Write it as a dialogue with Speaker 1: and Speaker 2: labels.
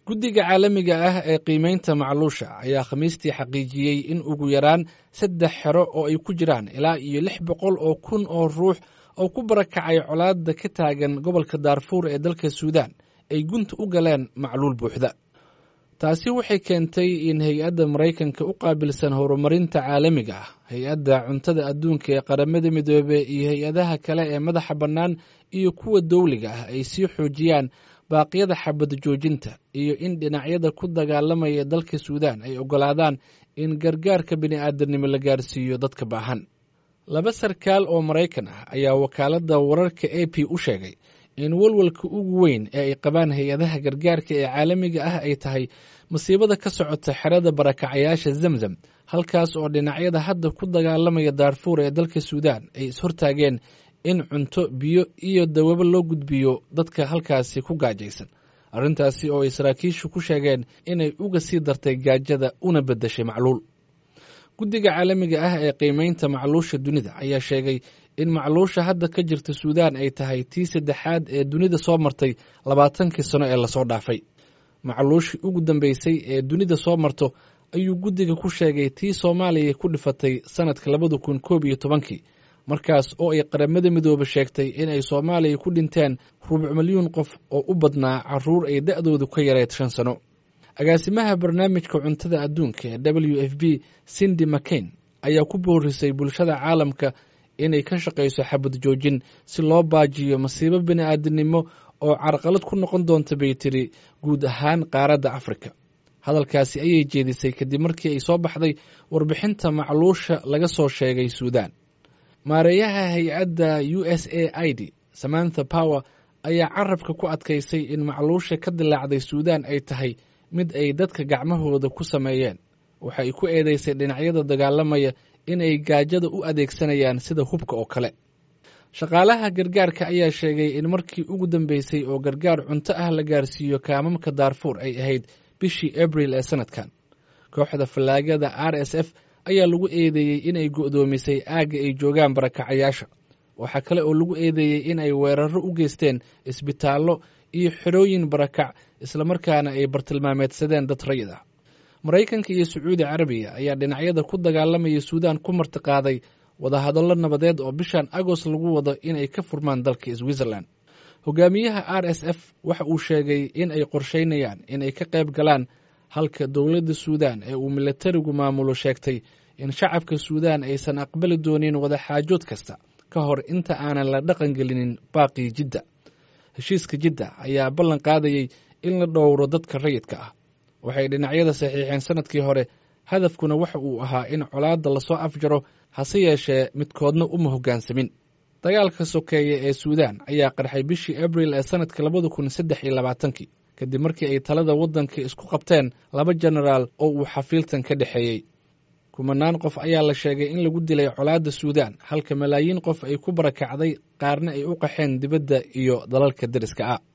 Speaker 1: guddiga caalamiga ah ee qiimeynta macluusha ayaa khamiistii xaqiijiyey in ugu yaraan saddex xero oo ay ku jiraan ilaa iyo lix boqol oo kun oo ruux oo ku barakacay colaadda ka taagan gobolka daarfuur ee dalka suudaan ay gunta u galeen macluul buuxda taasi waxay keentay in hay-adda maraykanka u qaabilsan horumarinta caalamiga ah hay-adda cuntada adduunka ee qaramada midoobe iyo hay-adaha kale ee madaxa bannaan iyo kuwa dowliga ah ay sii xoojiyaan baaqyada xabad joojinta iyo in dhinacyada ku dagaalamaya dalka suudaan ay oggolaadaan in gargaarka bini'aadanimo la gaarsiiyo dadka baahan laba sarkaal oo maraykan ah ayaa wakaaladda wararka a p u sheegay in walwalka ugu weyn ee ay qabaan hay-adaha gargaarka ee caalamiga ah ay tahay masiibada ka socota xerada barakacayaasha zamzam halkaas oo dhinacyada hadda ku dagaalamaya daarfuur ee dalka suudaan ay ishortaageen in cunto biyo iyo dawabo loo gudbiyo dadka halkaasi ku gaajaysan arrintaasi oo ay saraakiishu ku sheegeen inay uga sii dartay gaajada una beddeshay macluul guddiga caalamiga ah ee qiimeynta macluusha dunida ayaa sheegay in macluusha hadda ka jirta suudaan ay tahay tii saddexaad ee dunida soo martay labaatankii sano ee lasoo dhaafay macluushii ugu dambeysay ee dunida soo marto ayuu guddiga ku sheegay tii soomaaliya ku dhifatay sannadka labada kun koob iyo tobankii markaas oo ay qaramada midoobe sheegtay inay soomaaliya ku dhinteen rubuc milyuun qof oo u badnaa caruur ay da'doodu ka yareed shan sano agaasimaha barnaamijka cuntada adduunka ee w f b sindi mcain ayaa ku boorisay bulshada caalamka inay ka shaqayso xabad joojin si loo baajiyo masiibo bini'aadanimo oo carqalad ku noqon doonta bay tiri guud ahaan qaaradda afrika hadalkaasi ayay jeedisay kadib markii ay soo baxday warbixinta macluusha laga soo sheegay suudaan maareeyaha hay-adda u s a i d samantha power ayaa carabka ku adkaysay in macluusha ka dilaacday suudaan ay tahay mid ay dadka gacmahooda ku sameeyeen waxa ay ku eedeysay dhinacyada dagaalamaya inay gaajada u adeegsanayaan sida hubka oo kale shaqaalaha gargaarka ayaa sheegay in markii ugu dambeysay oo gargaar cunto ah la gaarsiiyo kaamamka daarfuur ay ahayd bishii abril ee sanadkan kooxda fallaagada r s f ayaa lagu eedeeyey inay go'doomisay aagga ay joogaan barakacayaasha waxaa kale oo lagu eedeeyey in ay weeraro u geysteen isbitaallo iyo xerooyin barakac islamarkaana ay bartilmaameedsadeen dad rayid ah maraykanka iyo sacuudi carabiya ayaa dhinacyada ku dagaalamaya suudaan ku martiqaaday wadahadallo nabadeed oo bishan agost lagu wado inay ka furmaan dalka switzerland hogaamiyaha r s f waxa uu sheegay in ay qorsheynayaan inay ka qayb galaan halka dowladda suudaan ee uu milatarigu maamulo sheegtay in shacabka suudaan aysan aqbali doonin wadaxaajood kasta ka hor inta aanan la dhaqan gelinin baaqii jidda heshiiska jidda ayaa ballan qaadayey in la dhowro dadka rayidka ah waxay dhinacyada saxiixeen sanadkii hore hadafkuna waxa uu ahaa in colaadda lasoo afjaro hase yeeshee midkoodna uma hoggaansamin dagaalka sokeeye ee suudaan ayaa qarxay bishii abril ee sanadka labada kun saddex iyo labaatankii kadib markii ay talada waddanka isku qabteen laba jenaraal oo uu xafiiltan ka dhexeeyey kumanaan qof ayaa la sheegay in lagu dilay colaadda suudaan halka malaayiin qof ay ku barakacday qaarna ay u qaxeen dibadda iyo dalalka deriska ah